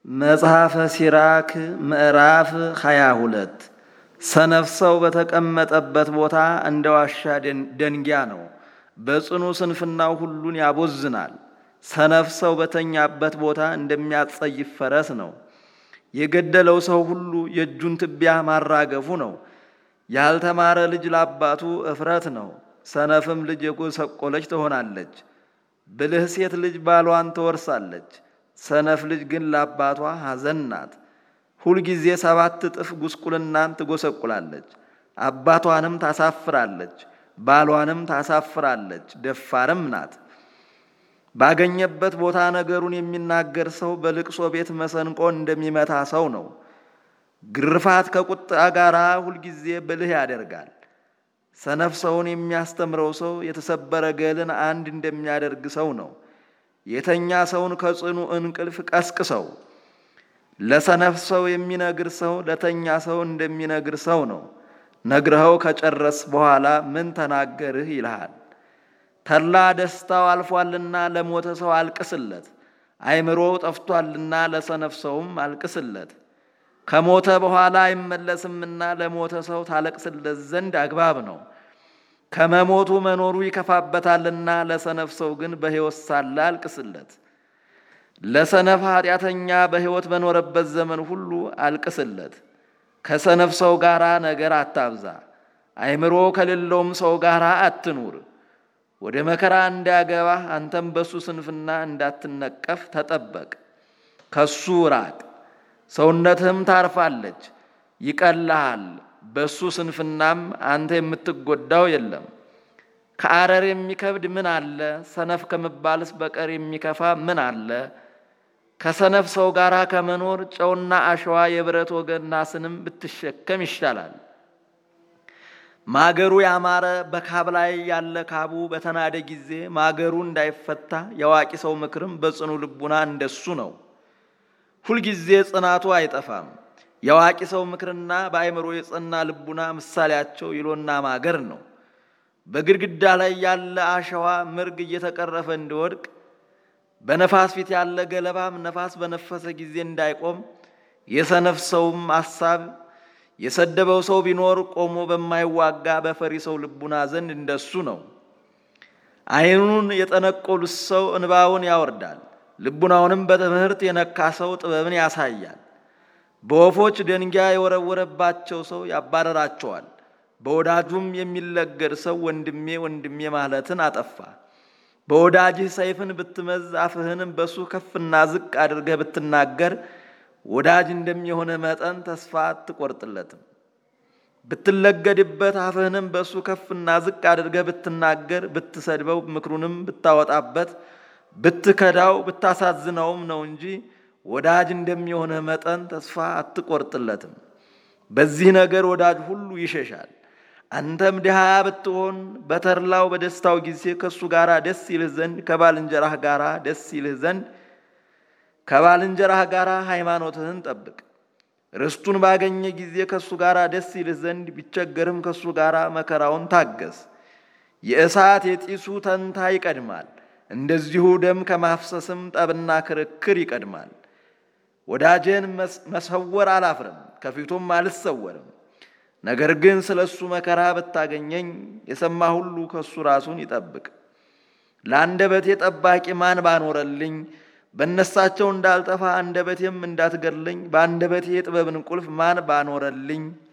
መጽሐፈ ሲራክ ምዕራፍ ሃያ ሁለት ሰነፍ ሰው በተቀመጠበት ቦታ እንደ ዋሻ ደንጊያ ነው። በጽኑ ስንፍናው ሁሉን ያቦዝናል። ሰነፍ ሰው በተኛበት ቦታ እንደሚያጸይፍ ፈረስ ነው። የገደለው ሰው ሁሉ የእጁን ትቢያ ማራገፉ ነው። ያልተማረ ልጅ ለአባቱ እፍረት ነው። ሰነፍም ልጅ የጎሰቆለች ትሆናለች። ብልህ ሴት ልጅ ባሏን ትወርሳለች። ሰነፍ ልጅ ግን ለአባቷ ሐዘን ናት። ሁልጊዜ ሰባት እጥፍ ጉስቁልናን ትጎሰቁላለች። አባቷንም ታሳፍራለች፣ ባሏንም ታሳፍራለች። ደፋርም ናት። ባገኘበት ቦታ ነገሩን የሚናገር ሰው በልቅሶ ቤት መሰንቆ እንደሚመታ ሰው ነው። ግርፋት ከቁጣ ጋር ሁልጊዜ ብልህ ያደርጋል። ሰነፍ ሰውን የሚያስተምረው ሰው የተሰበረ ገልን አንድ እንደሚያደርግ ሰው ነው። የተኛ ሰውን ከጽኑ እንቅልፍ ቀስቅሰው። ለሰነፍ ሰው የሚነግር ሰው ለተኛ ሰው እንደሚነግር ሰው ነው። ነግረኸው ከጨረስ በኋላ ምን ተናገርህ ይልሃል። ተድላ ደስታው አልፏልና ለሞተ ሰው አልቅስለት፣ አይምሮው ጠፍቷልና ለሰነፍ ሰውም አልቅስለት። ከሞተ በኋላ አይመለስምና ለሞተ ሰው ታለቅስለት ዘንድ አግባብ ነው። ከመሞቱ መኖሩ ይከፋበታልና ለሰነፍ ሰው ግን በሕይወት ሳለ አልቅስለት። ለሰነፍ ኃጢአተኛ በሕይወት በኖረበት ዘመን ሁሉ አልቅስለት። ከሰነፍ ሰው ጋር ነገር አታብዛ፣ አይምሮ ከሌለውም ሰው ጋር አትኑር። ወደ መከራ እንዳያገባህ አንተም በሱ ስንፍና እንዳትነቀፍ ተጠበቅ። ከሱ ራቅ፣ ሰውነትህም ታርፋለች፣ ይቀልሃል። በሱ ስንፍናም አንተ የምትጎዳው የለም። ከአረር የሚከብድ ምን አለ? ሰነፍ ከመባልስ በቀር የሚከፋ ምን አለ? ከሰነፍ ሰው ጋር ከመኖር ጨውና አሸዋ የብረት ወገን ናስንም ብትሸከም ይሻላል። ማገሩ ያማረ በካብ ላይ ያለ ካቡ በተናደ ጊዜ ማገሩ እንዳይፈታ የአዋቂ ሰው ምክርም በጽኑ ልቡና እንደሱ ነው። ሁልጊዜ ጽናቱ አይጠፋም። የአዋቂ ሰው ምክርና በአእምሮ የጸና ልቡና ምሳሌያቸው ይሎና ማገር ነው። በግድግዳ ላይ ያለ አሸዋ ምርግ እየተቀረፈ እንዲወድቅ በነፋስ ፊት ያለ ገለባም ነፋስ በነፈሰ ጊዜ እንዳይቆም የሰነፍ ሰውም አሳብ የሰደበው ሰው ቢኖር ቆሞ በማይዋጋ በፈሪ ሰው ልቡና ዘንድ እንደሱ ነው። ዓይኑን የጠነቆሉት ሰው እንባውን ያወርዳል፣ ልቡናውንም በትምህርት የነካ ሰው ጥበብን ያሳያል። በወፎች ደንጊያ የወረወረባቸው ሰው ያባረራቸዋል። በወዳጁም የሚለገድ ሰው ወንድሜ ወንድሜ ማለትን አጠፋ። በወዳጅህ ሰይፍን ብትመዝ አፍህንም በሱ ከፍና ዝቅ አድርገህ ብትናገር ወዳጅ እንደሚሆነ መጠን ተስፋ አትቆርጥለትም። ብትለገድበት አፍህንም በሱ ከፍና ዝቅ አድርገህ ብትናገር ብትሰድበው ምክሩንም ብታወጣበት ብትከዳው ብታሳዝነውም ነው እንጂ ወዳጅ እንደሚሆነ መጠን ተስፋ አትቆርጥለትም። በዚህ ነገር ወዳጅ ሁሉ ይሸሻል። አንተም ድሃ ብትሆን በተድላው በደስታው ጊዜ ከእሱ ጋር ደስ ይልህ ዘንድ ከባልንጀራህ ጋር ደስ ይልህ ዘንድ ከባልንጀራህ ጋር ሃይማኖትህን ጠብቅ። ርስቱን ባገኘ ጊዜ ከእሱ ጋር ደስ ይልህ ዘንድ ቢቸገርም ከእሱ ጋር መከራውን ታገስ። የእሳት የጢሱ ተንታ ይቀድማል፣ እንደዚሁ ደም ከማፍሰስም ጠብና ክርክር ይቀድማል። ወዳጄን መሰወር አላፍርም፣ ከፊቱም አልሰወርም። ነገር ግን ስለ እሱ መከራ ብታገኘኝ የሰማ ሁሉ ከእሱ ራሱን ይጠብቅ። ለአንደበቴ ጠባቂ ማን ባኖረልኝ በእነሳቸው እንዳልጠፋ አንደበቴም እንዳትገድለኝ በአንደበቴ የጥበብን ቁልፍ ማን ባኖረልኝ